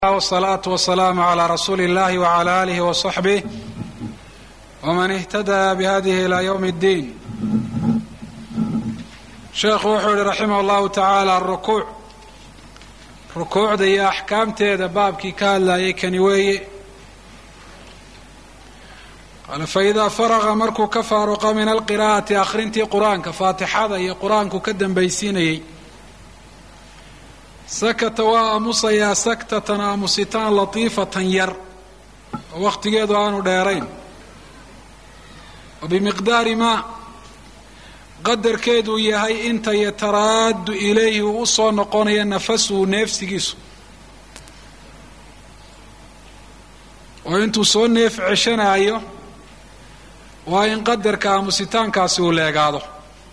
wsalaatu wasalaamu calaa rasuuli illahi wcala aalihi wasaxbih wman ihtadaa bihadihi ilaa ywm اddiin sheekhu wuxuu yihi raximah llahu tacaala arukuuc rukuucda iyo axkaamteeda baabkii ka hadlayay kani weeye qaala faidaa faraqa markuu ka faaruqa min alqiraa'ati akhrintii qur-aanka faatixada iyo qur-aanku ka dambaysiinayey sakata waa aamusayaa saktatan aamusitaan latiifatan yar oo wakhtigeedu aanu dheerayn wa bimiqdaari maa qadarkeeduu yahay inta yataraaddu ilayhi uu u soo noqonayo nafasuhu neefsigiisu oo intuu soo neef ceshanaayo waa in qadarka aamusitaankaasi uu leegaado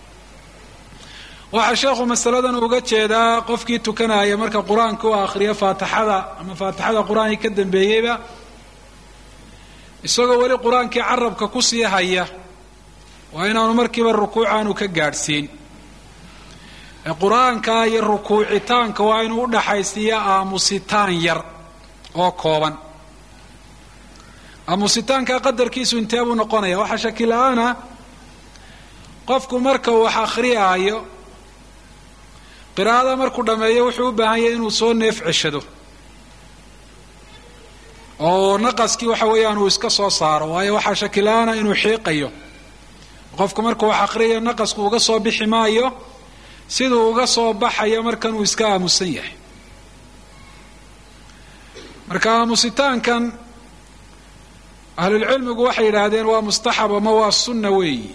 waxaa sheekhu masaladan uga jeedaa qofkii tukanaya marka qur-aanka u akhriyo faatixada ama faatixada qur-aankii ka dambeeyeyba isagoo weli qur-aankii carabka kusii haya waa inaanu markiiba rukuucaanu ka gaadhsiin ee qur-aanka iyo rukuucitaanka waa inuu udhaxaysiiya aamusitaan yar oo kooban aamusitaanka qadarkiisu intee buu noqonaya waxaa shakila-aana qofku marka uu wax akhriyaayo qiraa'ada markuu dhammeeyo wuxuu u baahan yahay inuu soo neef ceshado oo naqaskii waxa weeyaan uu iska soo saaro waayo waxaa shakila-aana inuu xiiqayo qofku markuu wax akhriyayo naqasku uga soo bixi maayo siduu uga soo baxayo markan uu iska aamusan yahay marka aamusitaankan ahlulcilmigu waxay yidhaahdeen waa mustaxab ama waa sunna weeyi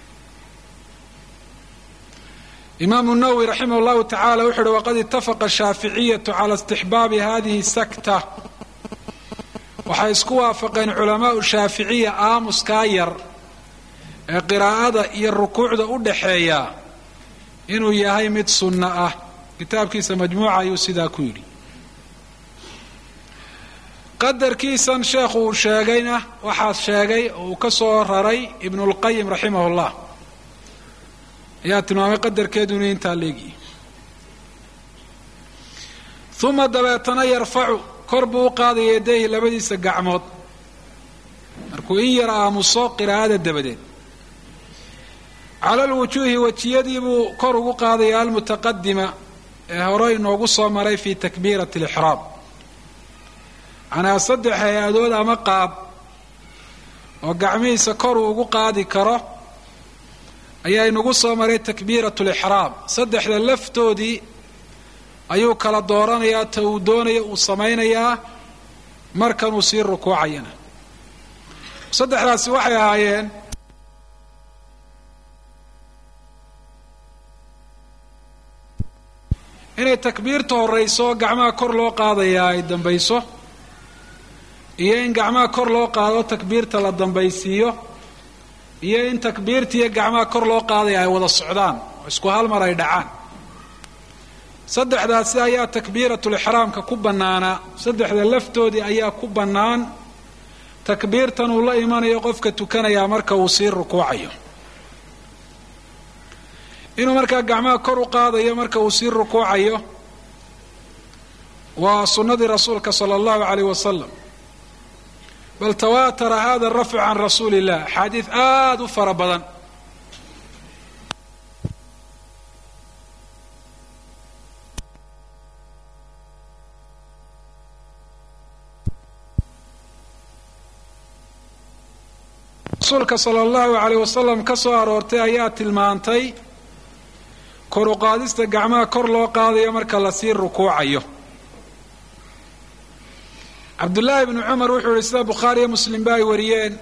imaamu nawowi raximah llahu tacala wuxu uhi waqad itafaqa ashaaficiyatu cala istixbaabi hadihi sakta waxay isku waafaqeen culamaau shaaficiya aamuskaa yar ee qiraa'ada iyo rukuucda u dhaxeeya inuu yahay mid sunno ah kitaabkiisa majmuuca ayuu sidaa ku yidhi qadarkiisan sheekhu uu sheegayna waxaa sheegay oo uu ka soo raray ibnulqayim raximah llah ayaa tilmaamay qadarkeedu inuu intaa leegiyi uma dabeetana yarfacu kor buu u qaadaya yadayhi labadiisa gacmood markuu in yar aamuso qiraa'ada dabadeed cala alwujuuhi wejiyadii buu kor ugu qaadaya almutaqadima ee hore inoogu soo maray fi takbiirati alixraam macnaa saddex hay-adood ama qaab oo gacmihiisa kor uu ugu qaadi karo ayaa inagu soo maray takbiirat lixraam saddexda laftoodii ayuu kala dooranayaa ta uu doonaya uu samaynayaa markanuu sii rukuucayana saddexdaasi waxay ahaayeen inay takbiirta horayso gacmaha kor loo qaadayaa ay dambayso iyo in gacmaha kor loo qaado takbiirta la dambaysiiyo iyo in takbiirtiiyo gacmaha kor loo qaadaya ay wada socdaan oo isku hal mar ay dhacaan saddexdaasi ayaa takbiiratulixraamka ku bannaanaa saddexda laftoodii ayaa ku bannaan takbiirtan uu la imanayo qofka tukanayaa marka uu sii rukuucayo inuu markaa gacmaha kor u qaadayo marka uu sii rukuucayo waa sunnadii rasuulka sala allahu caleyh wasalam bal tawaatara hada rafcu can rasuuli illah axaadiid aada u fara badan rasuulka sala allahu caleyh wasalam ka soo aroortay ayaa tilmaantay kor u qaadista gacmaha kor loo qaadayo marka lasii rukuucayo cabdullaahi bnu cumar wuxuu yihi sida bukhaariyo muslimba ay wariyeen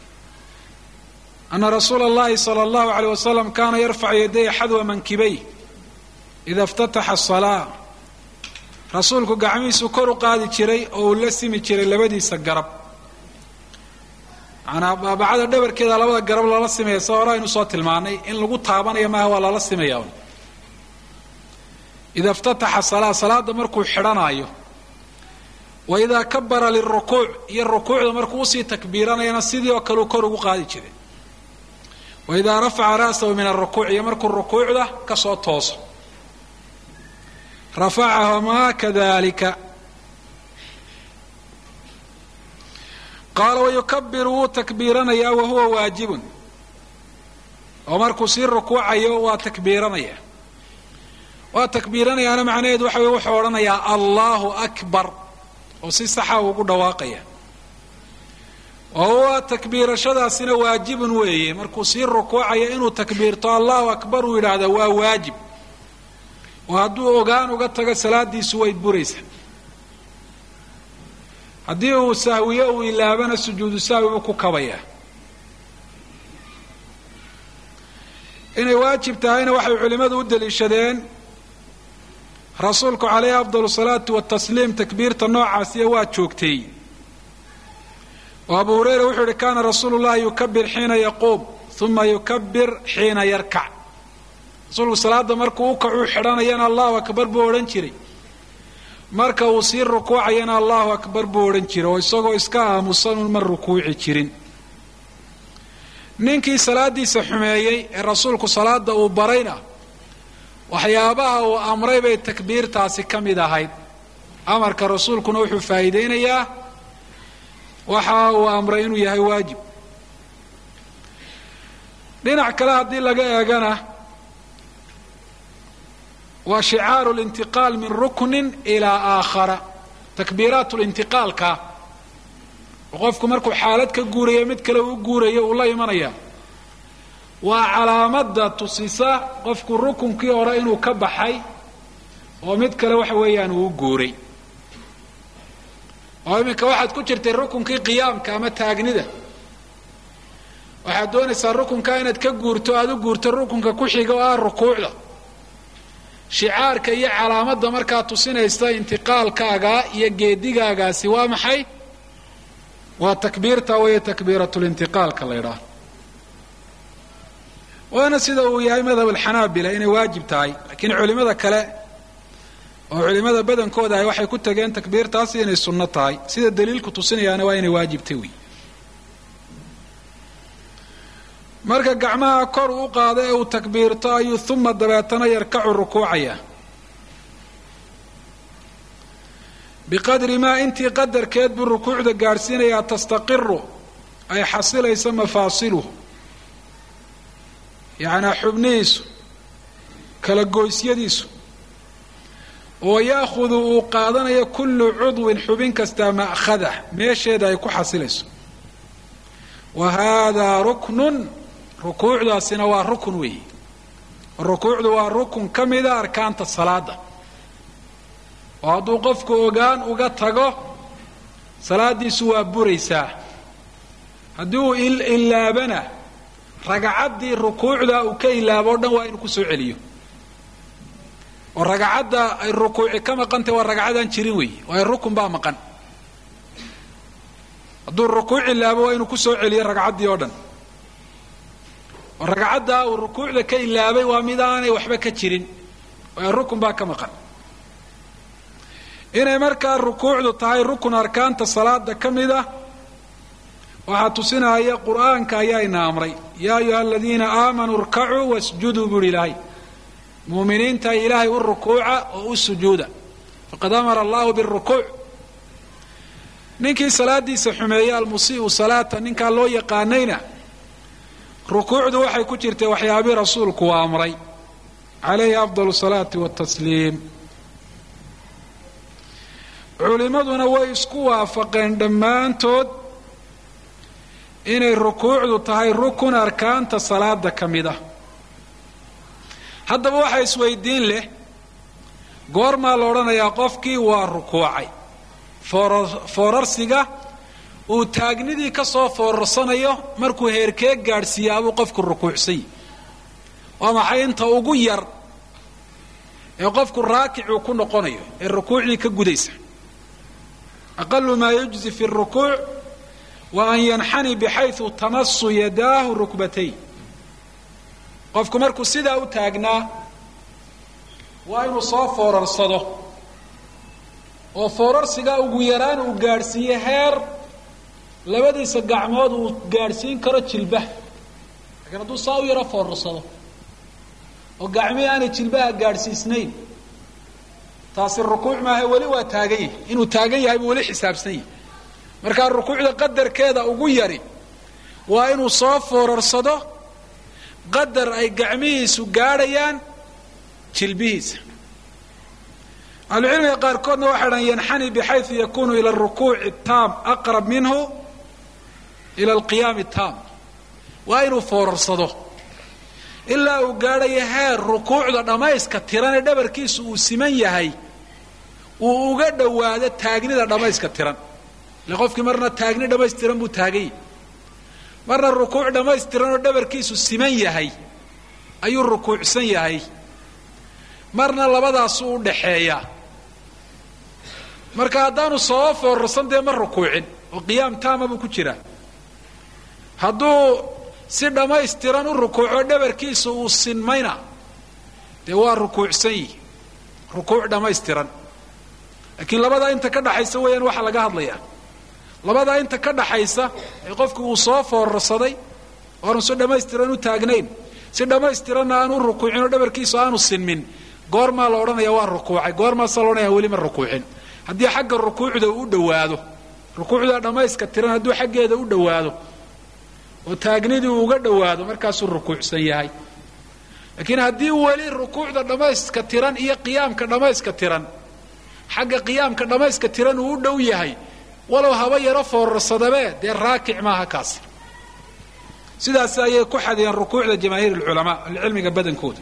ana rasuula اllahi salى اllahu aleyh wasalam kaana yarfacu yaday xadwa mankibay ida اftataxa asalaa rasuulku gacmihiisuu kor u qaadi jiray oo uu la simi jiray labadiisa garab manaa baabacada dhabarkeeda labada garab lala simaya sa hore aynu soo tilmaanay in lagu taabanaya maaha waa lala simaya ida اftataxa salaa salaada markuu xidhanaayo wa idaa kabara lirukuuc iyo rukuucda markuu usii takbiiranayana sidii oo kale uu kor ugu qaadi jiray wa idaa rafaca ra'sahu min arukuuc iyo markuu rukuucda kasoo tooso rafacahumaa kadalika qaala wayukabiru wuu takbiiranayaa wahuwa waajibun oo markuu sii rukuucayo waa takbiiranaya waa takbiiranayaana macnaheedu waxa wey wuxuu odhanayaa allahu akbar oo si saxa ugu dhawaaqaya wa huwa takbiirashadaasina waajibun weeye markuu sii rukuucayo inuu takbiirto allahu akbar uu yidhaahda waa waajib oo hadduu ogaan uga tago salaadiisu way buraysaa haddii uu sahwiyo uu ilaabana sujuudu sahwi buu ku kabayaa inay waajib tahayna waxay culimmadu u daliishadeen rasuulku calayhi afdal salaatu watasliim takbiirta noocaasiya waa joogtay oo abu hureyra wuxuu yihi kaana rasuulu llahi yukabir xiina yaquum uma yukabir xiina yarkac rasuulku salaada markuu u kacuu xidhanayana allahu akbar buu odhan jiray marka uu sii rukuucayana allahu akbar buu odhan jiray oo isagoo iska aamusanun ma rukuuci jirin ninkii salaadiisa xumeeyey ee rasuulku salaada uu barayna waxyaabaha uu amray bay takbiirtaasi ka mid ahayd amarka rasuulkuna wuxuu faa'iideynayaa waxa uu amray inuu yahay waajib dhinac kale haddii laga eegana waa shicaaru lintiqaal min ruknin ilaa aakhara takbiiraat lintiqaalka oo qofku markuu xaalad ka guurayo mid kale uu guurayo uu la imanaya waa calaamada tusisa qofku rukunkii hore inuu ka baxay oo mid kale waxa weeyaan uu guuray oo iminka waxaad ku jirtay rukunkii qiyaamka ama taagnida waxaad doonaysaa rukunka inaad ka guurto aada u guurto rukunka ku xiga oo ah rukuucda shicaarka iyo calaamadda markaa tusinaysa intiqaalkaaga iyo geedigaagaasi waa maxay waa takbiirta weeye takbiiratlintiqaalka la ydhaah waana sida uu yahay madhab alxanaabila inay waajib tahay laakiin culimada kale oo culimada badankooda ahy waxay ku tageen takbiirtaasi inay sunno tahay sida daliilku tusinayaana waa inay waajibtay wey marka gacmaha kor u qaado ee uu takbiirto ayuu uma dabeetana yarkacu rukuucaya biqadri maa intii qadarkeed buu rukuucda gaadhsiinayaa tastaqiru ay xasilayso mafaasiluhu yacnaa xubnihiisu kala goysyadiisu oo ya'khudu uu qaadanayo kullu cudwin xubin kastaa ma'khadah meesheeda ay ku xasilayso wa haadaa ruknun rukuucdaasina waa rukun weeye rukuucdu waa rukun ka mida arkaanta salaada oo hadduu qofku ogaan uga tago salaadiisu waa buraysaa haddii uu ilaabana ragacaddii rukuucda uu ka ilaabo o dhan waa inuu kusoo celiyo oo ragacadda ay rukuuci ka maqantay waa ragcadaan jirin weeye waayo rukun baa maqan hadduu rukuuc ilaabo waa inuu kusoo celiyo ragcaddii oo dhan oo ragcaddaa uu rukuucda ka ilaabay waa mid aanay waxba ka jirin waayo rukun baa ka maqan inay markaa rukuucdu tahay rukun arkaanta salaada ka mid ah waxaa tusinaya qur'aanka ayaa ina amray yaa ayuha aladiina aamanuu irkacuu wasjuduu buuhi ilaahay muuminiinta ilaahay u rukuuca oo u sujuuda faqad amara allahu birukuuc ninkii salaadiisa xumeeyey almusii'u salaata ninkaa loo yaqaanayna rukuucdu waxay ku jirtay waxyaabii rasuulku u amray calayhi afdal salaati watasliim culimmaduna way isku waafaqeen dhammaantood inay rukuucdu tahay rukun arkaanta salaada ka mid ah haddaba waxaa isweydiin leh goormaa la odhanayaa qofkii waa rukuucay foorarsiga uu taagnidii ka soo foorarsanayo markuu heerkee gaadhsiiya abuu qofku rukuucsay waa maxay inta ugu yar ee qofku raakicuu ku noqonayo ee rukuucdii ka gudaysa aqalu maa yujzi fi rukuuc wa an yanxani bixayu tamasu yadaahu rukbatay qofku markuu sidaa u taagnaa waa inuu soo foorarsado oo foorarsigaa ugu yaraan uu gaadhsiiyo heer labadiisa gacmood uu gaadhsiin karo jilbaha laakiin hadduu saa u yaro foorarsado oo gacmihii aanay jilbaha gaadhsiisnayn taasi rukuuc maaha weli waa taagan yahay inuu taagan yahay buu weli xisaabsan yahay markaa rukuucda qadarkeeda ugu yari waa inuu soo foorarsado qadar ay gacmihiisu gaadhayaan jilbihiisa ahlucilmiga qaarkoodna waxay dhan yanxani bixayu yakunu ila rukuuci taam aqrab minhu ila alqiyaami taam waa inuu foorarsado ilaa uu gaadhayo heer rukuucda dhammayska tiran ee dhabarkiisu uu siman yahay uu uga dhowaado taagnida dhammayska tiran ile qofkii marna taagni dhammaystiran buu taaganyay marna rukuuc dhammaystiran oo dhabarkiisu siman yahay ayuu rukuucsan yahay marna labadaasuu u dhaxeeyaa marka haddaanu soo foorarsan dee ma rukuucin oo qiyaam taama buu ku jiraa hadduu si dhammaystiran u rukuuco dhabarkiisa uu sinmayna dee waa rukuucsan yihi rukuuc dhammaystiran laakiin labadaa inta ka dhaxaysa weeyaan waxaa laga hadlayaa labadaa inta ka dhaxaysa ee qofku uu soo foorarsaday oo aanu si dhammaystiran u taagnayn si dhammaystiranna aanu u rukuucin oo dhabarkiisu aanu sinmin goormaa la odhanaya waa rukuucay goormaasaa la odhanaya weli ma rukuucin haddii xagga rukuucda uu u dhowaado rukuucda dhammayska tiran hadduu xaggeeda u dhowaado oo taagnidii uu uga dhowaado markaasuu rukuucsan yahay laakiin haddii weli rukuucda dhammayska tiran iyo qiyaamka dhammayska tiran xagga qiyaamka dhammayska tiran uu u dhow yahay walow haba yaro foorarsadabee dee raakic maaha kaasi sidaas ayay ku xadiyeen rukuucda jamaahiir alculamaa ahlucilmiga badankooda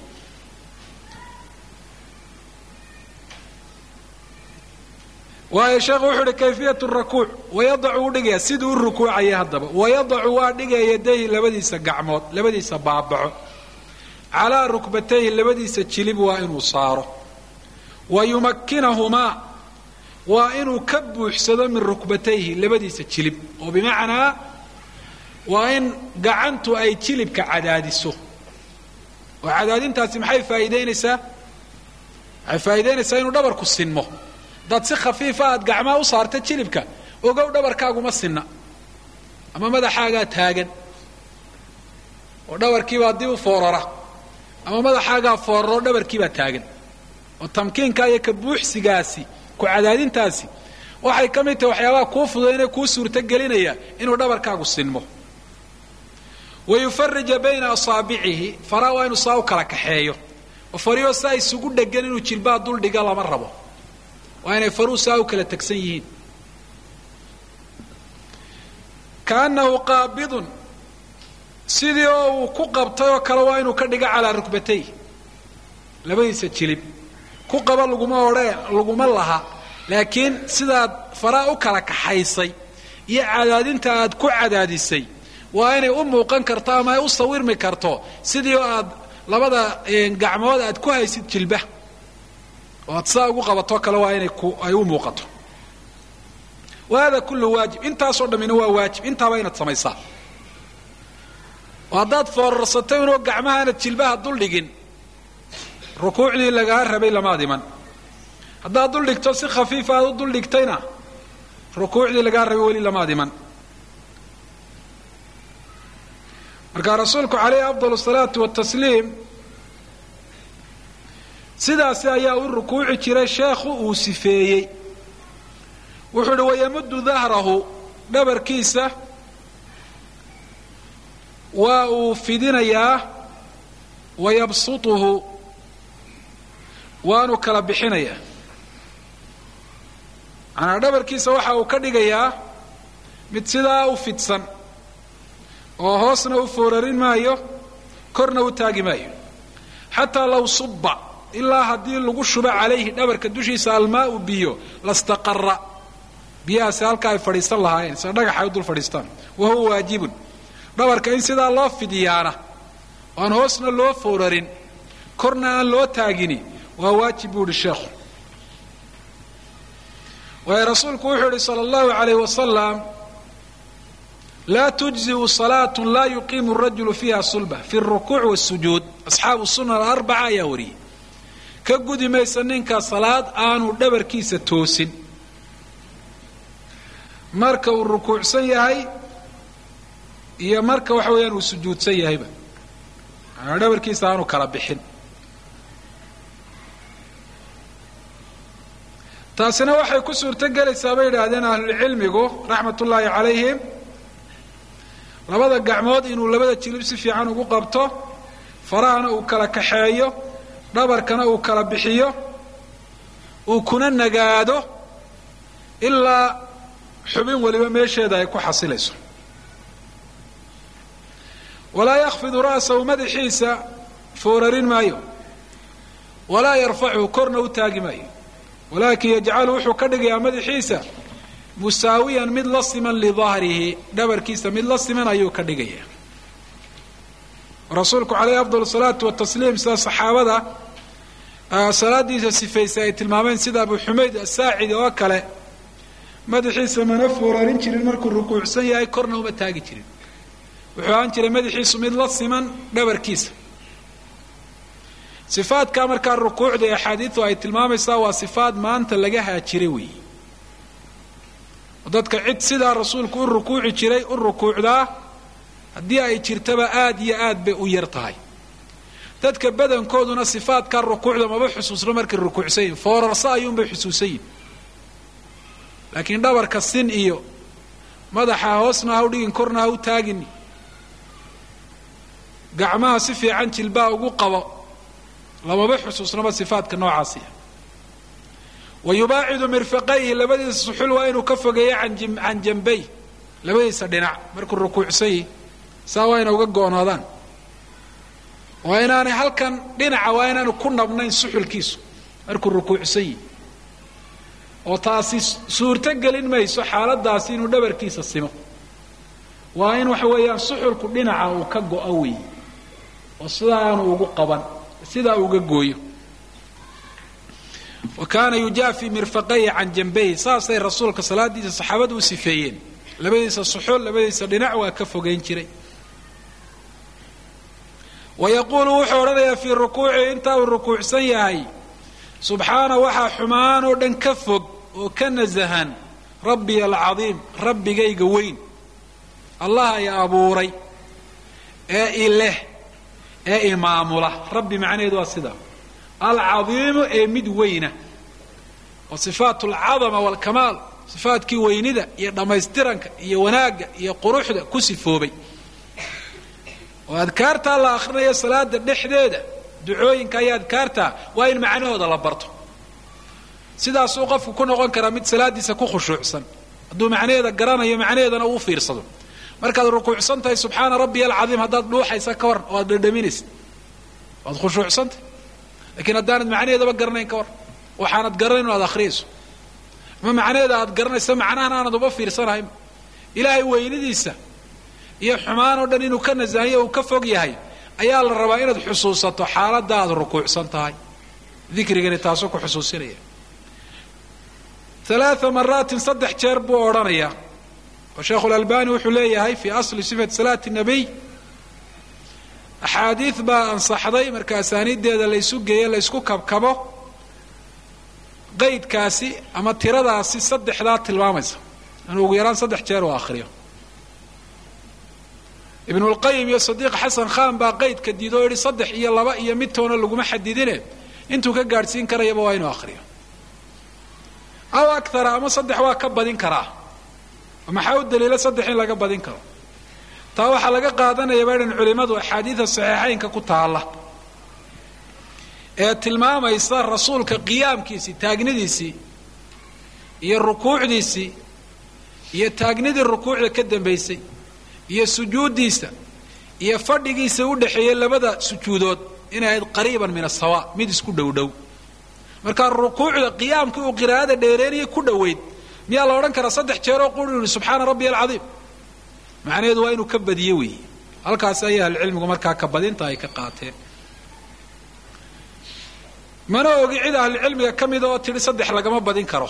waayo sheekhu wuxuu uhi kayfiyat rakuuc wayadacu u dhigaya siduu u rukuucaya haddaba wayadacu waa dhigaya yadayhi labadiisa gacmood labadiisa baabaco calaa rukbatayhi labadiisa jilib waa inuu saaro wa yumakkinahumaa waa inuu ka buuxsado min rukbatayhi labadiisa jilib oo bimacnaa waa in gacantu ay jilibka cadaadiso oo cadaadintaasi maxay faa'iidaynaysaa waxay faa'iidaynaysaa inuu dhabarku sinmo haddaad si khafiifa aad gacmaha u saarta jilibka ogow dhabarkaaguma sinna ama madaxaagaa taagan oo dhabarkiibaa dib u foorara ama madaxaagaa foorara oo dhabarkiibaa taagan oo tamkiinka iyo ka buuxsigaasi ku cadaadintaasi waxay ka mid tahay waxyaabaha kuu fududaynee kuu suurtogelinaya inuu dhabarkaagu sinmo wa yufarija bayna asaabicihi faraa waa inuu saa u kala kaxeeyo oo fariyo saa isugu dhegan inuu jilbaha duldhiga lama rabo waa inay faruu saa u kala tegsan yihiin kaannahu qaabidun sidii oo uu ku qabtay oo kale waa inuu ka dhigo calaa rukbatay labadiisa jilib ku qaba laguma odhee laguma laha laakiin sidaad faraa u kala kaxaysay iyo cadaadinta aad ku cadaadisay waa inay u muuqan karto ama ay u sawirmi karto sidii oo aad labada gacmood aad ku haysid jilba oo aad sidaa ugu qabatoo kale waa inay ay u muuqato wa hada kullu waajib intaasoo dhammina waa waajib intaaba inaad samaysaa oo haddaad foorarsato inuu gacmaha aanad jilbaha duldhigin rukuucdii lagaa rabay lamaad iman haddaad duldhigto si khafiifa aad u duldhigtayna rukuucdii lagaa rabay weli lamaad iman marka rasuulku calayhi afdal asalaatu watasliim sidaasi ayaa u rukuuci jiray sheekhu uu sifeeyey wuxuu uhi wayamuddu dahrahu dhabarkiisa waa uu fidinayaa wayabsutuhu waanu kala bixinayaa manaa dhabarkiisa waxa uu ka dhigayaa mid sidaa u fidsan oo hoosna u foorarin maayo korna u taagi maayo xataa law subba ilaa haddii lagu shubo calayhi dhabarka dushiisa almaau biyo lastaqara biyahaasi halka ay fadhiisan lahaayeen sida dhagax ay u dul fadhiistaan wa huwa waajibun dhabarka in sidaa loo fidiyaana oo aan hoosna loo foorarin korna aan loo taagini waa waajib buu ihi sheekhu waayo rasuulku wuxuu yihi sala allahu alayh wasalam laa tujziu salaat laa yuqiimu rajulu fiiha sulba fi rukuuc wasujuud asxaabu sunan alarbaca ayaa wariyey ka gudi maysa ninka salaad aanu dhabarkiisa toosin marka uu rukuucsan yahay iyo marka waxa weeyaan uu sujuudsan yahayba manaa dhabarkiisa aanu kala bixin taasina waxay ku suurto gelaysaa bay yidhaahdeen ahlulcilmigu raxmat ullaahi calayhim labada gacmood inuu labada jilib si fiican ugu qabto farahana uu kala kaxeeyo dhabarkana uu kala bixiyo uu kuna nagaado ilaa xubin weliba meesheeda ay ku xasilayso walaa yakfidu ra'sahu madaxiisa foorarin maayo walaa yarfachu korna u taagi maayo walaakin yajcalu wuxuu ka dhigayaa madaxiisa musaawiyan mid la siman lidahrihi dhabarkiisa mid la siman ayuu ka dhigaya rasuulku caleyhi afdal salaatu watasliim sida saxaabada salaadiisa sifaysay ay tilmaameen sida abu xumayd asaacidi oo kale madaxiisa mana foorarin jirin markuu rukuucsan yahay korna uma taagi jirin wuxuu ahaan jiray madaxiisu mid la siman dhabarkiisa sifaadka markaa rukuucda ee axaadiidu ay tilmaamaysaa waa sifaad maanta laga haajiray weeyi dadka cid sidaa rasuulku u rukuuci jiray u rukuucdaa haddii ay jirtaba aad iyo aad bay u yar tahay dadka badankooduna sifaadkaa rukuucda maba xusuusno markay rukuucsan yihin foorarso ayuunbay xusuusan yihin laakiin dhabarka sin iyo madaxa hoosna ha u dhigin korna ha u taagin gacmaha si fiican jilbaa ugu qabo lamaba xusuusnaba sifaadka noocaasiya wa yubaacidu mirfaqayhi labadiisa suxul waa inuu ka fogeeyo can jambay labadiisa dhinac markuu rukuucsan yihi saa waa ina uga goonaadaan waa inaanay halkan dhinaca waa inaanu ku nabnayn suxulkiisu markuu rukuucsan yihi oo taasi suurto gelin mayso xaaladaasi inuu dhabarkiisa simo waa in waxa weeyaan suxulku dhinaca uu ka go-o weeye oo sidaa aanu ugu qaban sidaa uga gooyo wa kaana yujaafi mirfaqayhi can jambayhi saasay rasuulka salaadiisa saxaabadu u sifeeyeen labadiisa suxul labadiisa dhinac waa ka fogeyn jiray wa yaquulu wuxuu odhanayaa fii rukuucihi intaa uu rukuucsan yahay subxaana waxaa xumaan oo dhan ka fog oo ka nasahan rabbiya alcadiim rabbigayga weyn allaha i abuuray ee i leh ee i maamula rabbi macnaheedu waa sidaa alcadiimu ee mid weyna oo sifaat alcadama waalkamaal sifaadkii weynida iyo dhammaystiranka iyo wanaagga iyo quruxda ku sifoobay oo adkaartaa la akhrinayo salaada dhexdeeda ducooyinka iyo adkaarta waa in macnahooda la barto sidaasuu qofku ku noqon karaa mid salaadiisa ku khushuucsan hadduu macnaheeda garanayo macnaheedana uu fiirsado markaad rukuucsan tahay subxaana rabbiya alcadiim haddaad dhuuxaysa ka waran oo aad dhadhaminaysa waad khushuucsantah lakiin haddaanad macnaheedaba garanayn ka waran waxaanad garanayn o aad akhriyayso ama macnaheeda aad garanaysa macnahan aanad uba fiirsanahayn ilaahay weynidiisa iyo xumaan oo dhan inuu ka nasahiyo uu ka fog yahay ayaa la rabaa inaad xusuusato xaaladda aad rukuucsan tahay dikrigani taasuu ku xusuusinaya alaaa maraatin saddex jeer buu odhanayaa oo sheekhu lalbani wuxuu leeyahay fii asli sifati salaati nabiy axaadiid baa ansaxday marka asaaniiddeeda laysu geeyo laysku kabkabo qaydkaasi ama tiradaasi saddexdaa tilmaamaysa inuu ugu yaraan saddex jeer uu akhriyo ibnulqayim iyo sadiiq xasan khan baa qaydka diid oo yihi saddex iyo laba iyo mid toona laguma xadidine intuu ka gaadhsiin karayaba waa inuu akhriyo aw akara ama saddex waa ka badin karaa maxaa u daliila saddex in laga badin karo taa waxaa laga qaadanaya baydhan culimmadu axaadiida saxiixaynka ku taalla ee tilmaamaysa rasuulka qiyaamkiisii taagnidiisii iyo rukuucdiisii iyo taagnidii rukuucda ka dambaysay iyo sujuuddiisa iyo fadhigiisa u dhexeeyey labada sujuudood inay ahayd qariiban min asawa mid isku dhowdhow markaa rukuucda qiyaamkii uu qiraa'ada dheereynayay ku dhoweyd miyaa la odhan karaa saddex jeeroo quri yihi subxaana rabbiya alcadiim macnaheedu waa inuu ka badiyo weeye halkaas ayay ahlucilmigu markaa ka badinta ay ka qaateen mana ogi cid ahlucilmiga ka mida oo tidhi saddex lagama badin karo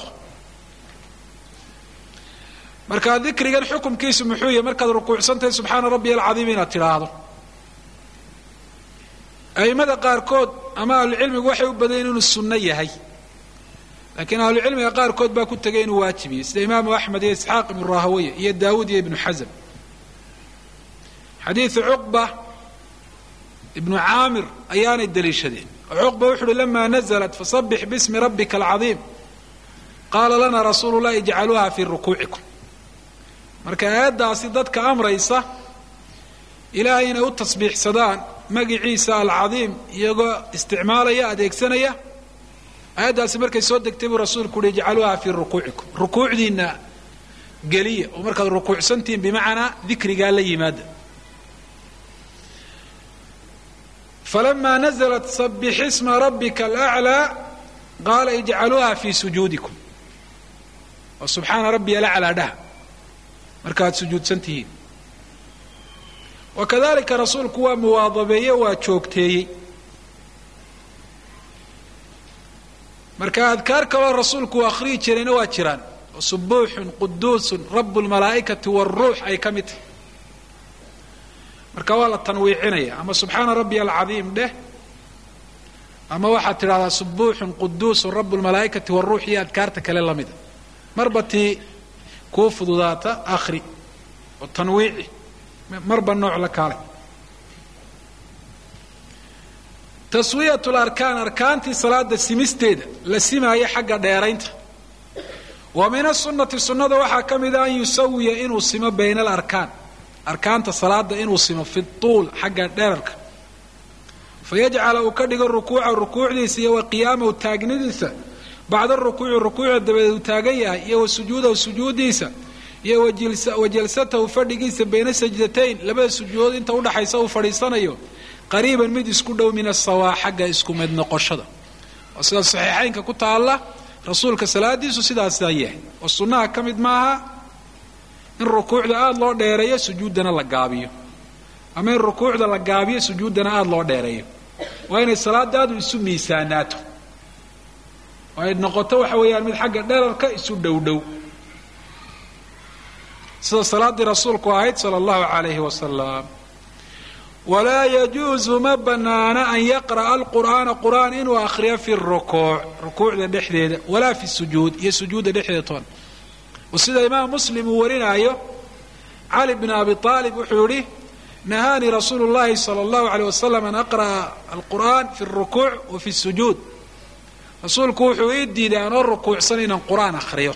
marka dikrigan xukumkiisu muxuu yahay markaad rukuucsantahay subxaana rabbiya alcadiim inaad tidhaahdo a'immada qaarkood ama ahlucilmigu waxay u badayen inuu sunno yahay laakiin ahlucilmiga qaarkood baa ku tegay inuu waajibiyey sida imaamu axmed iyo isxaaq ibnu rahaweye iyo daawuud iyo ibnu xasm xadiidu cuqba ibnu caamir ayaanay daliishadeen oo cuqba wuxu uhi lama naزlat fasabix bismi rabbika alcadiim qaala lana rasuulu llahi ijcaluuha fii rukuucikum marka aayaddaasi dadka amraysa ilaahay inay u tasbiixsadaan magiciisa alcadiim iyagoo isticmaalaya adeegsanaya aayaddaasi markay soo degtay buu rasuulku uhi ijcaluuha fii rukuucikum rukuucdiinna geliya oo markaad rukuucsantihiin bimacnaa dikrigaa la yimaada falama naزlat sabix isma rabika alأclىa qaala ijcaluuha fii sujuudikum oo subxaana rabbiya alaclaa dhaha markaad sujuudsan tihiin wa kadalika rasuulku waa muwaadabeeye waa joogteeyey marka adkaar kaloo rasuulku uu akhriyi jirayna waa jiraan oo subuuxun quduusun rabu lmalaa'ikati wاlruux ay ka mid tahay marka waa la tanwiicinaya ama subxaana rabbiya alcadiim dheh ama waxaad tidhahdaa subuuxun quduusun rabu lmalaa'ikati wاlruux iyo adkaarta kale lamida marba tii kuu fududaata akhri oo tanwiici marba nooc la kaalay taswiyat larkaan arkaantii salaada simisteeda la simaayo xagga dheeraynta wa min asunati sunnada waxaa ka mida an yusawiya inuu simo bayna alarkaan arkaanta salaada inuu simo fi tuul xagga dherarka fayajcala uu ka dhigo rukuuca rukuucdiisa iyo wa qiyaamahu taagnidiisa bacda rukuuci rukuucda dabadeed uu taagan yahay iyo wa sujuudahu sujuudiisa iyo wa jalsatahu fadhigiisa bayna sajdatayn labada sujuudood inta udhaxaysa uu fadhiisanayo qariiban mid isku dhow min asawaa xagga isku mid noqoshada oo sida saxiixaynka ku taalla rasuulka salaadiisu sidaasaa yahay oo sunnaha ka mid maaha in rukuucda aada loo dheereeyo sujuuddana la gaabiyo ama in rukuucda la gaabiyo sujuuddana aada loo dheereeyo waa inay salaadaadu isu miisaanaato oo ay noqoto waxa weeyaan mid xagga dherarka isu dhowdhow sida salaaddii rasuulku ahayd sala allahu calayhi wasalam walaa yajuusu ma banaana an yaqra'a alqur'aana qur'aan inuu akhriyo fi rukuuc rukuucda dhexdeeda walaa fi sujuud iyo sujuudda dhexdeeda toona oo sida imaam muslim uu warinaayo cali bn abi aalib wuxuu yihi nahaanii rasuulu llahi sala allahu aleyh wasalam an aqra'a alqur'aan fi rukuuc wa fi sujuud rasuulku wuxuu ii diiday anoo rukuucsan inaan qur'aan akhriyo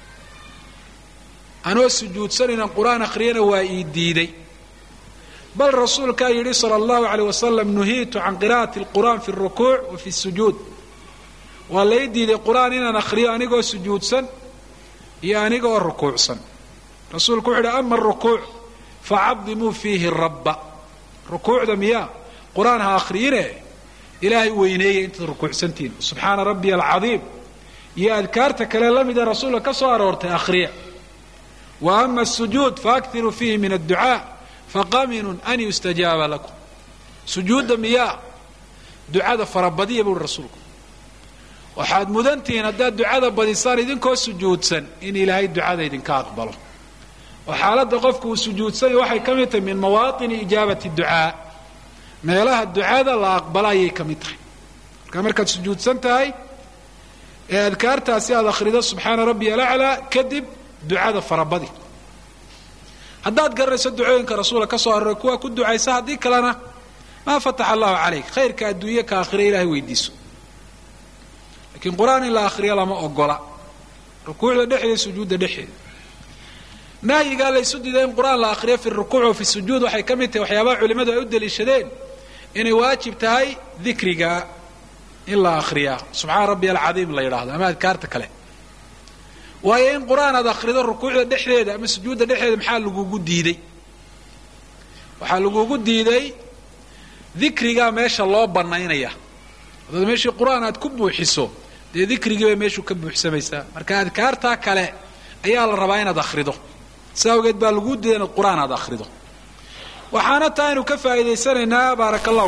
anoo sujuudsan inaan qur'aan akhriyana waa ii diiday bal rasuulkaa yidhi sala allahu aleyh wasalam nuhiitu can qira'ati alqur'aan fi rukuuc wa fi sujuud waa lai diiday qur'aan inaan akhriyo anigoo sujuudsan iyo anigoo rukuucsan rasuulku wuxu uhi ama arukuuc facadimuu fiihi rabba rukuucda miyaa qur-aan ha akhriyine ilaahay weyneeya intaad rukuucsantihin subxaana rabbiya alcadiim iyo adkaarta kale la mida rasuulka ka soo aroortay akhriya wa ama asujuud faaktiruu fiihi min adducaa faqaminun an yustajaaba lakum sujuudda miyaa ducada farabadiya buuhi rasuulku waxaad mudantihiin haddaad ducada badisaan idinkoo sujuudsan in ilaahay ducada idinka aqbalo oo xaaladda qofku uu sujuudsanya waxay ka mid tahay min mawaatini ijaabati ducaa meelaha ducada la aqbala ayay ka mid tahay marka markaad sujuudsan tahay ee adkaartaasi aad akhrido subxaana rabbiya alaclaa kadib ducada farabadi haddaad garanayso ducooyinka rasuula ka soo aroray kuwaa ku ducaysa haddii kalena maa fataxa allahu calayk khayrka adduunye ka akhira ilahay weydiiso lakiin qur-aan in la akhriyo lama ogola rukuucda dhexeeda sujuudda dhexeeda nahyigaa laysu diiday in qur-aan la akhriyo fi rukuuc wa fi sujuud waxay ka mid tahay waxyaabaha culimmadu ay u daliishadeen inay waajib tahay dikriga in la akhriyaa subxaana rabbi alcadiim la yidhaahdo ama adkaarta kale waayo in qur-aan aad akhrido rukuucda dhexdeeda ama sujuudda dhexdeeda maxaa lagugu diiday waxaa lagugu diiday dikrigaa meesha loo banaynaya hadaad meeshii qur-aan aad ku buuxiso dee dikrigii bay meeshuu ka buuxsamaysaa marka adkaartaa kale ayaa la rabaa inaad akhrido si awgeed baa laguu diiday inaad qur-aan aad akhrido waxaana taa aynu ka faa'iidaysanaynaa baaraka allahu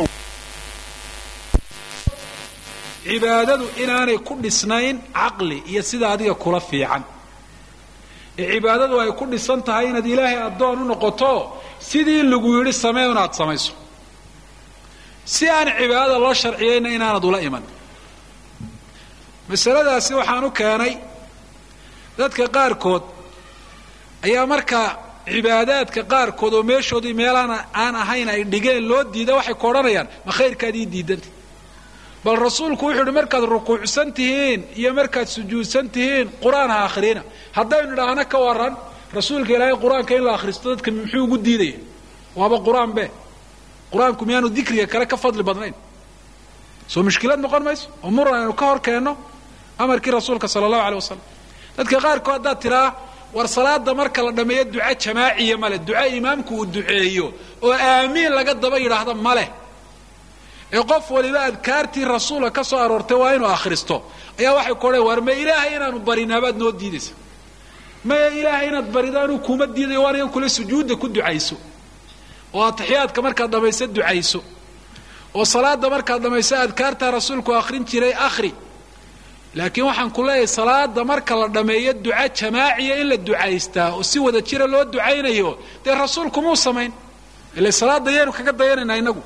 cibaadadu inaanay ku dhisnayn caqli iyo sida adiga kula fiican ee cibaadadu ay ku dhisan tahay inaad ilaahay addoon u noqoto sidii lagu yidhi samee inaad samayso si aan cibaadada loo sharciyayna inaanad ula iman masaladaasi waxaan u keenay dadka qaarkood ayaa markaa cibaadaadka qaarkood oo meeshoodii meelaan aan ahayn ay dhigeen loo diida waxay ku odhanayaan ma khayrkaad ii diidanta bal rasuulku wuxuu ihi markaad rukuucsan tihiin iyo markaad sujuudsan tihiin qur-aan ha akhrina haddaynu idhaahno ka waran rasuulka ilaahay qur-aanka in la akhristo dadka muxuu ugu diidaya waaba qur-aan be qur-aanku miyaanu dikriga kale ka fadli badnayn soo mushkilad noqon mayso oo muran aynu ka hor keenno amarkii rasuulka sala allahu aleyh wasalam dadka qaarkood haddaad tiraa war salaada marka la dhammeeyo duco jamaaciya male duco imaamku uu duceeyo oo aamiin laga daba yidhaahdo maleh ee qof waliba adkaartii rasuulka ka soo aroortay waa inuu akhristo ayaa waxay ku odhan war ma ilaahay inaanu barinaabaad noo diidaysa maya ilaahay inaad barido anuu kuma diidayo waan igan kule sujuudda ku ducayso oo atixiyaadka markaad dhammayso ducayso oo salaada markaad dhammayso adkaartaa rasuulku akhrin jiray akhri laakiin waxaan ku leeyahay salaada marka la dhammeeyo duca jamaaciya in la ducaystaa oo si wada jira loo ducaynayo dee rasuulku muu samayn ile salaada yaynu kaga dayanaynaa inagu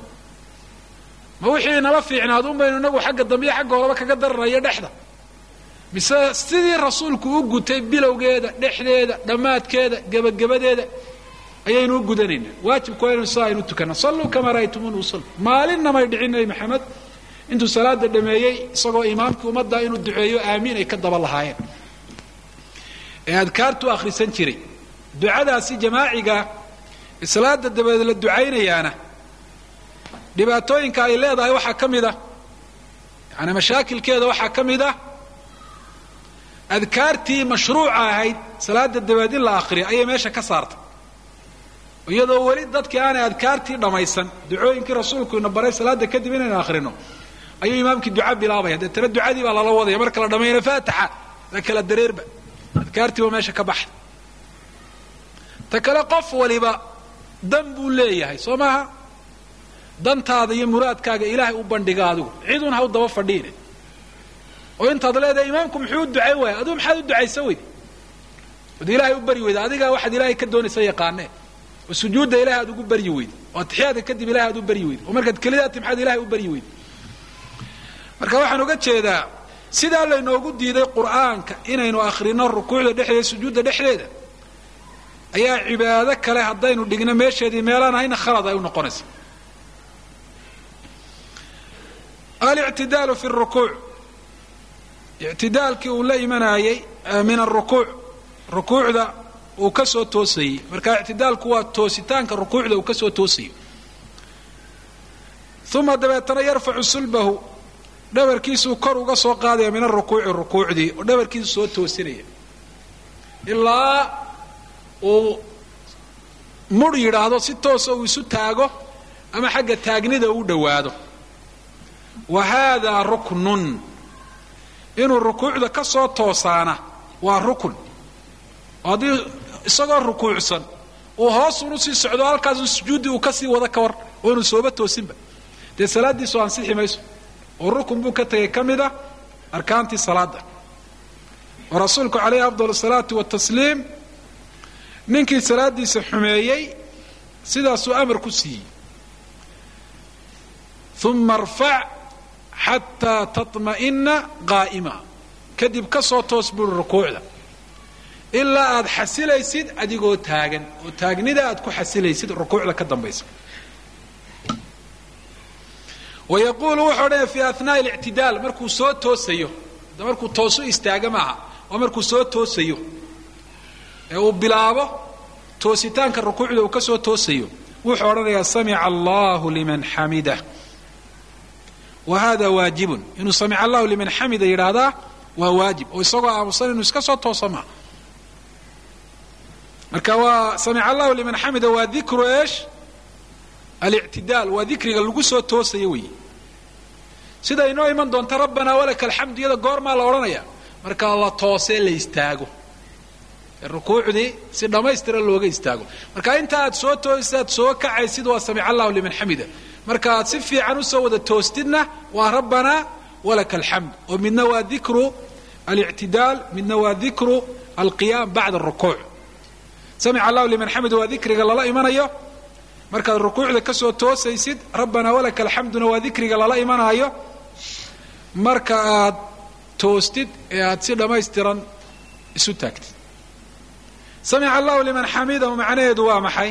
ma wixii nala fiicnaad un baynu inagu xagga dambe iyo xagga horeba kaga daranayo dhexda mise sidii rasuulku u gutay bilowgeeda dhexdeeda dhammaadkeeda gebagabadeeda ayaynu u gudanaynaa waajibku waa inu saa aynu tukana salluu kamaa ra'aytumuuna usallu maalinna may dhicin nebi maxamed intuu salaada dhameeyey isagoo imaamkii ummadda inuu duceeyo aamiin ay ka daba lahaayeen ee adkaartuu akhrisan jiray ducadaasi jamaaciga salaada dabadeed la ducaynayaana dhibaatooyinka ay leedahay waxaa ka mid ah yaani mashaakilkeeda waxaa ka mid ah adkaartii mashruuca ahayd salaada dabadeed in la akhriyo ayay meesha ka saartay iyadoo weli dadkii aanay adkaartii dhammaysan ducooyinkii rasuulku ina baray salaada kadib inaynu akhrino ayuu imaamkii duca bilaabaya deetana ducadii baa lala wadaya marka la dhameeyana faatixa la kala dareerba adkaartii baa meesha ka baxda ta kale qof waliba dan buu leeyahay soo maaha dantaada iyo muraadkaaga ilaahay u bandhiga adigu cidun ha u daba fadhiine oo intaad leedahay imaamku muxuu u ducayn waaya adigu maxaad u ducaysa weyde od ilaahay u bari weyda adigaa waxaad ilaahay ka doonaysa yaqaanee oo sujuudda ilahay aad ugu baryi weyde oo atixiyaadka kadib ilahay aad u baryi weyde oo markaad kelidaa timxaad ilahay u baryi weyde marka waxaan uga jeedaa sidaa laynoogu diiday qur'aanka inaynu akhrino rukuucda dhexdeeda sujuudda dhexdeeda ayaa cibaado kale haddaynu dhigno meesheedii meelaan ahayna khalad ay u noqonaysa alictidaalu fi rukuuc ictidaalkii uu la imanayey min arukuuc rukuucda uu ka soo toosayey marka ictidaalku waa toositaanka rukuucda uu ka soo toosayo uma dabeetana yarfacu sulbahu dhabarkiisuu kor uga soo qaadaya min arukuuci rukuucdii oo dhabarkiisu soo toosinaya ilaa uu mudh yidhaahdo si toosa uu isu taago ama xagga taagnida uu dhowaado wa haadaa ruknun inuu rukuucda ka soo toosaana waa rukun oo haddii isagoo rukuucsan uu hoosun usii socdo halkaasu sujuuddii uu kasii wada ka war oo inuu sooba toosinba dee salaaddiisu ansixi mayso oo rukun buu ka tegay ka mid ah arkaantii salaada oo rasuulku calayhi afdal asalaatu watasliim ninkii salaaddiisa xumeeyey sidaasuu amar ku siiyey uma arfac xataa taطma'ina qaa'ima kadib ka soo toos buuri rukuucda ilaa aad xasilaysid adigoo taagan oo taagnida aad ku xasilaysid rukuucda ka dambaysa wa yaquulu wuxuu odhanaya fi ahnaaءi اlictidaal markuu soo toosayo markuu toosu istaaga maaha waa markuu soo toosayo ee uu bilaabo toositaanka rukuucda uu ka soo toosayo wuxuu odhanayaa samica allahu liman xamidah wa hada waajibun inuu samica allahu liman xamida yidhaahdaa waa waajib oo isagoo aamusan inuu iska soo tooso maa marka waa samica allahu liman xamida waa dikru eesh alictidaal waa dikriga lagu soo toosayo weeye sida inoo iman doonta rabbanaa walaka alxamdu iyada goormaa la odhanaya marka la toosee la istaago rukuucdii si dhammaystira looga istaago marka inta aad soo toosaad soo kacaysid waa samica allahu liman xamida marka aad si fiican usoo wada toostidna waa rabbanaa walaka alxamd oo midna waa dikru alictidaal midna waa dikru alqiyaam bacda arukuuc samica allahu liman xamida waa dikriga lala imanayo markaad rukuucda ka soo toosaysid rabbanaa walaka alxamduna waa dikriga lala imanaayo marka aad toostid ee aad si dhammaystiran isu taagtid samica allahu liman xamidahu macnaheedu waa maxay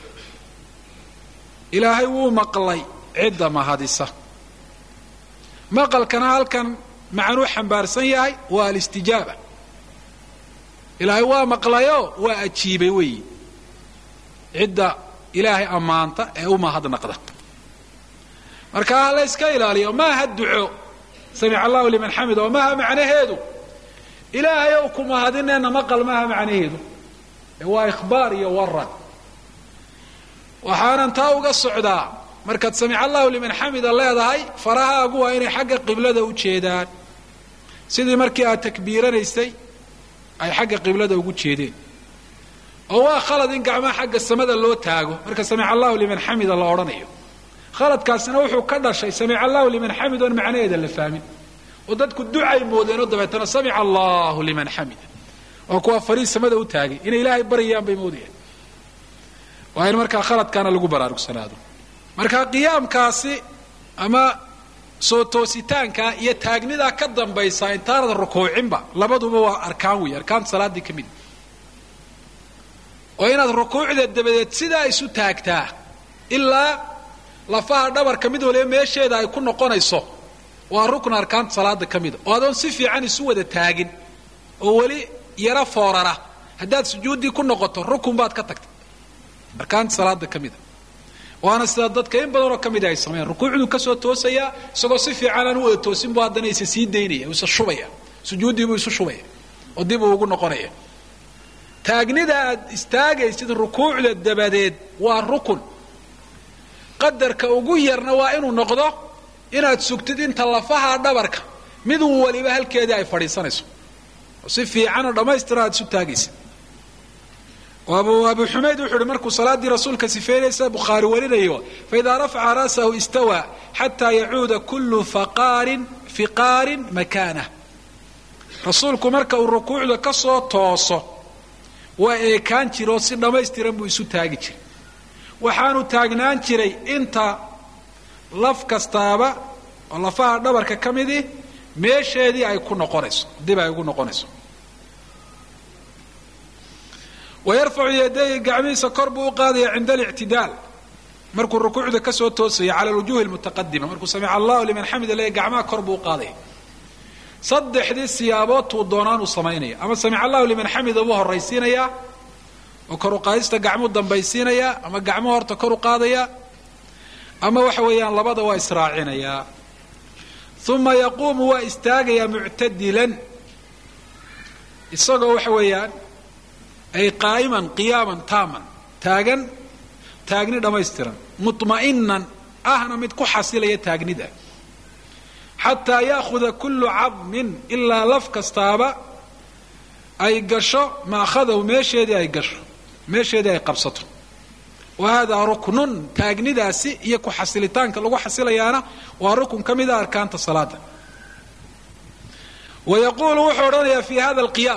ilaahay wuu maqlay cidda mahadisa maqalkana halkan macnuu xambaarsan yahay waa alistijaaba ilaahay waa maqlayo waa ajiibay weeyi cidda ilaahay ammaanta ee u mahadnaqda marka ha la yska ilaaliyo maaha duco samic allahu liman xamid oo maaha macnaheedu ilaahay ow ku mahadineenna maqal maaha macnaheedu ee waa ikhbaar iyo waran waxaanan taa uga socdaa markaad samic allahu liman xamida leedahay farahaagu waa inay xagga qiblada u jeedaan sidii markii aad takbiiranaysay ay xagga qiblada ugu jeedeen oo waa khalad in gacmaha xagga samada loo taago marka samic allahu liman xamida la odhanayo khaladkaasina wuxuu ka dhashay samic allahu liman xamid oon macnaheeda la fahmin oo dadku ducay moodeenoo dabeetana samic allahu liman xamida waa kuwa fariis samada u taagay inay ilaahay baryayaan bay moodayaan waa in markaa khaladkaana lagu baraarugsanaado marka qiyaamkaasi ama soo toositaanka iyo taagnidaa ka dambaysa intaanad rukuucinba labaduba waa arkaan wey arkaanta salaaddii ka mid oo inaad rukuucda dabadeed sidaa isu taagtaa ilaa lafaha dhabarka mid waliba meesheeda ay ku noqonayso waa rukn arkaanta salaada ka mida oo adoon si fiican isu wada taagin oo weli yaro foorara haddaad sujuuddii ku noqoto rukun baad ka tagtay arkaanta salaada ka mida waana sida dadka in badanoo ka mida ay sameeyaan rukuucduu kasoo toosayaa isagoo si fiican aan u wada toosin bu haddana isa sii daynaya isa shubaya sujuuddiibuu isu shubaya oo dib uu ugu noqonaya taagnida aad istaagaysid rukuucda dabadeed waa rukun qadarka ugu yarna waa inuu noqdo inaad sugtid inta lafaha dhabarka miduu waliba halkeedii ay fadhiisanayso oo si fiicanoo dhammaystira aad isu taagaysid abu abu xumayd wuxuu uhi markuu salaaddii rasuulka sifeynaysa bukhaari warinayo faidaa rafaca ra'sahu istawaa xataa yacuuda kullu faqaarin fiqaarin makaanah rasuulku marka uu rukuucda ka soo tooso waa eekaan jira oo si dhammaystiran buu isu taagi jiray waxaanu taagnaan jiray inta laf kastaaba oo lafaha dhabarka ka midii meesheedii ay ku noqonayso dib ay ugu noqonayso wayarfacu yadayhi gacmihiisa kor buu u qaadaya cinda alictidaal markuu rukuucda ka soo toosaya cala alwujuhi almutaqadima markuu samica allahu liman xamida leeya gacmaha kor buu u qaadaya saddexdii siyaaboodtuu doonaanuu samaynaya ama samic allahu liman xamida buu horraysiinayaa oo kor u qaadista gacmuu dambaysiinayaa ama gacmuhu horta kor u qaadaya ama waxa weeyaan labada waa israacinayaa uma yaquumu waa istaagayaa muctadilan isagoo waxa weeyaan ay qaa'iman qiyaaman taaman taagan taagni dhammaystiran mutma'inan ahna mid ku xasilaya taagnida xataa yaahuda kullu cadmin ilaa laf kastaaba ay gasho maakhadahu meesheedii ay gasho meesheedii ay qabsato wa haadaa ruknun taagnidaasi iyo ku xasilitaanka lagu xasilayaana waa rukun ka mida arkaanta salaada wa yaquulu wuxuu odhanayaa fi hada alqiyaam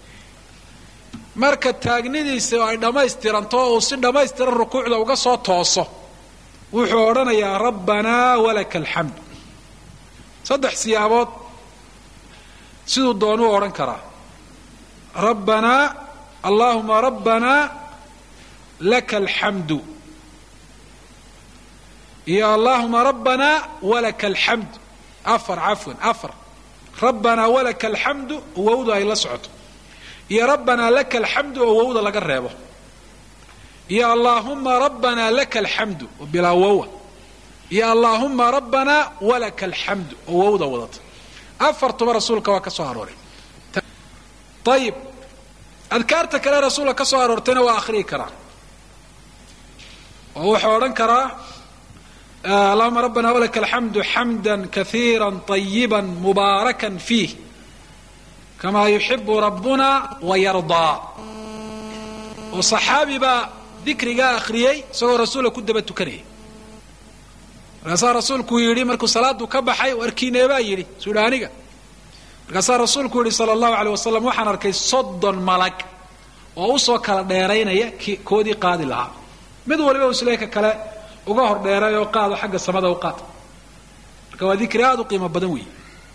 marka taagnidiisa ay dhammaystiranto oo uu si dhammaystiran rukuucda uga soo tooso wuxuu odhanayaa rabbanaa walaka alxamd saddex siyaabood siduu doonuu odhan karaa rabbanaa allaahuma rabbanaa laka alxamdu iyo allaahuma rabbanaa walaka alxamd afar cafwan afar rabbanaa walaka alxamdu wowda ay la socoto iyo rabbanaa laka alxamdu oo wowda laga reebo iyo allaahuma rabbanaa laka alxamdu oo bilaa wowa iyo allaahuma rabbanaa walaka alxamdu oo wowda wadata afartuba rasuulka waa ka soo arooray ayib adkaarta kale rasuulka ka soo aroortayna waa akhriyi karaa oo wuxuu odhan karaa allahuma rabbana walaka alxamdu xamda kaiira طayiba mubaarakan fiih kamaa yuxibu rabbuna wayardaa oo saxaabi baa dikrigaa akhriyey isagoo rasuulka ku daba tukanaya markaasaa rasuulku yidhi markuu salaadu ka baxay warkiineebaa yidhi suuhi aniga markaasaa rasuulku yidhi sala allahu aleyh wasalam waxaan arkay soddon malag oo usoo kala dheeraynaya koodii qaadi lahaa mid waliba usleeka kale uga hor dheeray oo qaado xagga samada u qaad marka waa dikri aada u qiimo badan weeye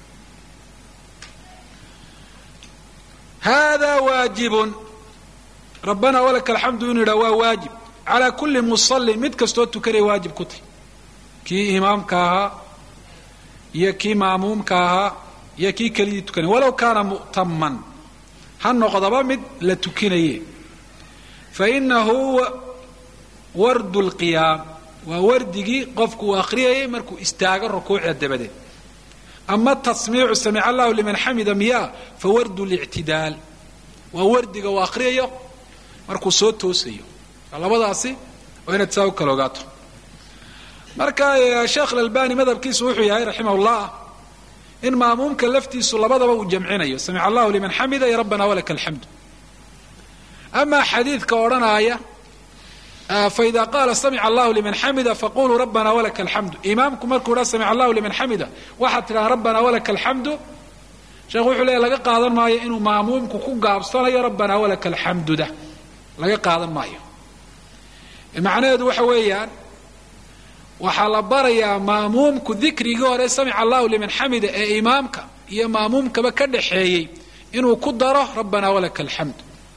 hada waajibun rabbana walaka alxamdu inuu yidhaha waa waajib calaa kulli musallin mid kastoo tukanaya waajib ku tahy kii imaamka ahaa iyo kii maamuumka ahaa iyo kii kelidii tukanay walow kaana mu'taman ha noqdaba mid la tukinaye fa inahu wardu lqiyaam waa wardigii qofku uu akhriyayay markuu istaago rukuucda dabadeed ama tasmiicu samica allahu liman xamida miyaa fa wardu lictidaal waa wardiga uu akhriyayo markuu soo toosayo labadaasi waa inaad saa u kala ogaato marka sheekh alalbani madhabkiisu wuxuu yahay raximah llah in maamuumka laftiisu labadaba uu jamcinayo samica allahu liman xamida iyo rabbana walaka alxamdu amaa xadiidka odhanaaya faida qaala samica allahu liman xamida faquluu rabbana walaka alxamdu imaamku markuu dha samica allahu liman xamida waxaad tidhaha rabbana walaka alxamdu sheekhu wuxuu leeya laga qaadan maayo inuu maamuumku ku gaabsanayo rabbana walaka alxamduda laga qaadan maayo macnaheedu waxa weeyaan waxaa la barayaa maamuumku dikrigii hore samica allahu liman xamida ee imaamka iyo maamuumkaba ka dhaxeeyey inuu ku daro rabbana walaka alxamd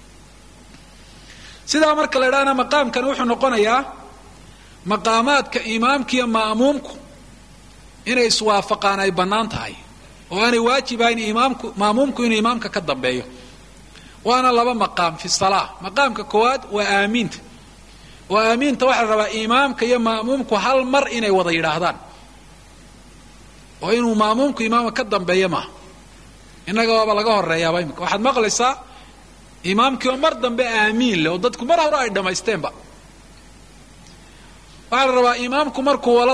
sidaa marka la idhahna maqaamkan wuxuu noqonayaa maqaamaadka imaamka iyo ma'muumku inay iswaafaqaan ay bannaan tahay oo aanay waajib ahayn imaamku ma'muumku inuu imaamka ka dambeeyo waana laba maqaam fi salaa maqaamka koowaad waa aamiinta oo aamiinta waxaa la rabaa imaamka iyo ma'muumku hal mar inay wada yidhaahdaan oo inuu ma'muumku imaamka ka dambeeyo maaha innaga waaba laga horeeyaaba imika waxaad maqlaysaa imaamkii oo mar dambe aamiin leh oo dadku mar hore ay dhammaysteenba waxaa la rabaa imaamku markuu wala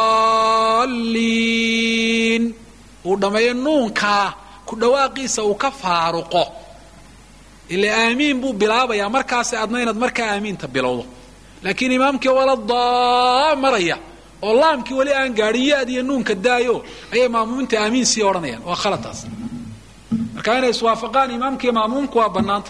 daalliin uu dhammeeyo nuunkaa ku dhawaaqiisa uu ka faaruqo ila aamiin buu bilaabayaa markaasi adna inaad markaa aamiinta bilowdo laakiin imaamkii wala daa maraya oo laamkii weli aan gaadhin ya-d iyo nuunka daayo ayay maamuuminta aamiin sii odhanayaan waa khalataas marka inay iswaafaqaan imaamkiiyo maamuumku waa bannaanta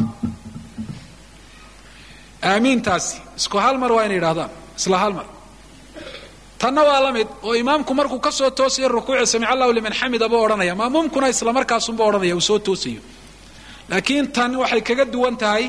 aamiintaasi isku hal mar waa inay yidhahdaan isla hal mar tanna waa la mid oo imaamku markuu ka soo toosayo rukuuci samic allahu liman xamida buu odhanaya maamuumkuna isla markaasunba odhanaya uu soo toosayo laakiin tan waxay kaga duwan tahay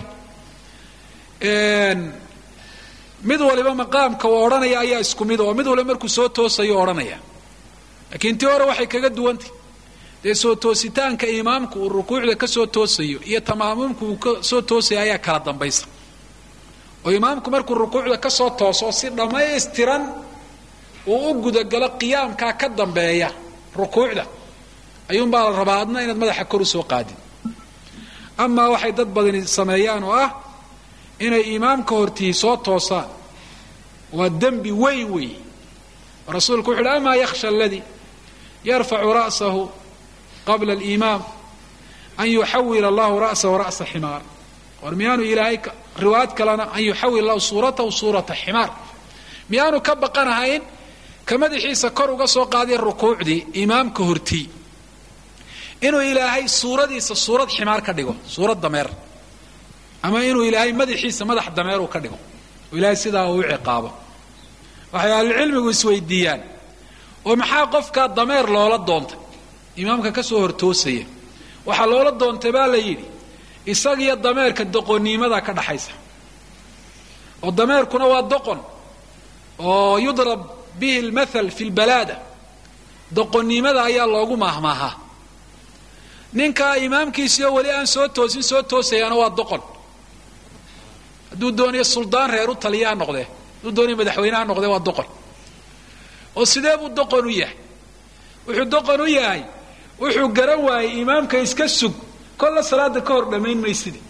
mid waliba maqaamka uu odhanaya ayaa isku mid oo mid waliba markuu soo toosayo odhanaya laakiin tii hore waxay kaga duwantahy dee soo toositaanka imaamku uu rukuucda ka soo toosayo iyo tamaamuumku uu ka soo toosaya ayaa kala dambaysa oo imaamku markuu rukuucda ka soo tooso si dhammaystiran uu u gudagalo qiyaamkaa ka dambeeya rukuucda ayuunbaa la rabaa adna inaad madaxa kor u soo qaadid amaa waxay dad badani sameeyaan oo ah inay imaamka hortii soo toosaan waa dembi weyn weey rasuulku wuxu uhi amaa yakhsha aladii yarfacu ra'sahu qabla alimaam an yuxawil allahu ra'sahu ra'sa ximaar war miyaanu ilaahay riwaayad kalena an yuxawil allahu suuratahu suurata ximaar miyaanu ka baqanahayn ka madaxiisa kor uga soo qaadiya rukuucdii imaamka hortii inuu ilaahay suuradiisa suurad ximaar ka dhigo suurad dameer ama inuu ilaahay madaxiisa madax dameer uu ka dhigo oo ilaahay sidaa uu u ciqaabo waxay ahlucilmigu isweydiiyaan oo maxaa qofkaa dameer loola doontay imaamka ka soo hortoosaya waxaa loola doontay baa la yidhi isagiyo dameerka doqonniimadaa ka dhaxaysa oo dameerkuna waa doqon oo yudrab bihi lmathal fi lbalaada doqonnimada ayaa loogu maahmaahaa ninkaa imaamkiisiyo weli aan soo toosin soo toosayaana waa doqon hadduu doonayo suldaan reer u taliya ha noqdee hadduu doonayo madaxweyne ha noqdee waa doqon oo sidee buu doqon u yahay wuxuu doqon u yahay wuxuu garan waayey imaamka iska sug kolla salaada ka hor dhammayn maysidi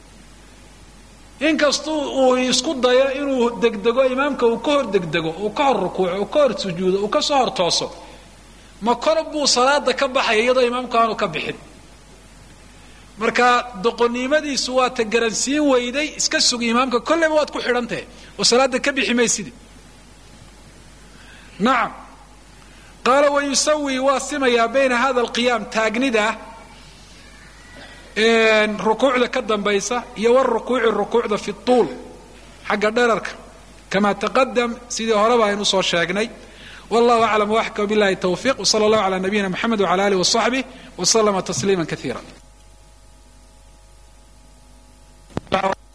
inkastuu uu isku dayo inuu degdego imaamka uu ka hor degdego uu ka hor rukuuco uu ka hor sujuudo uu ka soo hor tooso ma kor buu salaada ka baxaya iyadoo imaamku aanu ka bixin marka doqonnimadiisu waa ta garansiin weyday iska sug imaamka kolleyba waad ku xidhantahe oo salaada ka bixi maysidi nacam qaala wayusawi waa simayaa bayna hada alqiyaam taagnida rukuucda ka dambaysa iyo warukuuci rukuucda fi tuul xagga dherarka kama taqadam sidii horeba aynu usoo sheegnay wallahu aclam waxka billahi tawfiiq wsala allahu cala nabiyina mxamed wcala alih wasaxbih waslama tasliima kaiira